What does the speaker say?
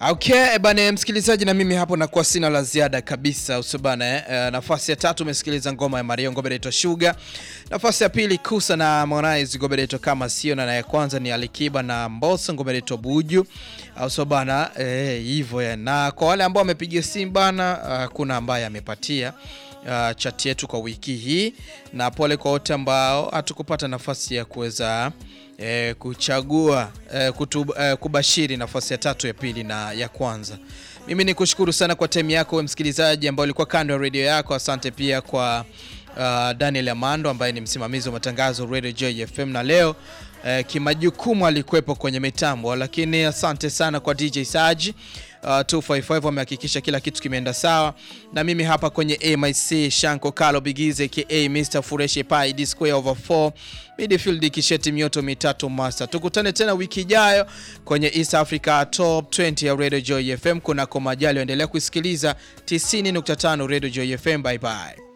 Okay, bana msikilizaji, na mimi hapo nakuwa sina la ziada kabisa usibana eh. Uh, nafasi ya tatu umesikiliza ngoma ya Mario ngoma inaitwa Sugar. Nafasi ya pili Kusa na Harmonize ngoma inaitwa kama sio, na ya kwanza ni Alikiba na Mbosso ngoma inaitwa Buju. Au so bana eh, hivyo ya. Na kwa wale ambao wamepiga simu bana, uh, kuna ambaye amepatia uh, chat yetu kwa wiki hii, na pole kwa wote ambao hatukupata nafasi ya kuweza E, kuchagua e, kutu, e, kubashiri nafasi ya tatu ya pili na ya kwanza. Mimi ni kushukuru sana kwa time yako we msikilizaji ambao ulikuwa kando ya redio yako. Asante pia kwa uh, Daniel Amando ambaye ni msimamizi wa matangazo Radio Joy FM, na leo e, kimajukumu alikuwepo kwenye mitambo, lakini asante sana kwa DJ Saji Uh, 255 wamehakikisha kila kitu kimeenda sawa, na mimi hapa kwenye AMIC Shanko Kalo Bigize ka Mr Fureshe Pai D square over 4 midfield kisheti mioto mitatu master. Tukutane tena wiki ijayo kwenye East Africa Top 20 ya Radio Joy FM. Kuna komajali endelea kusikiliza 90.5 Radio Joy FM. Bye bye.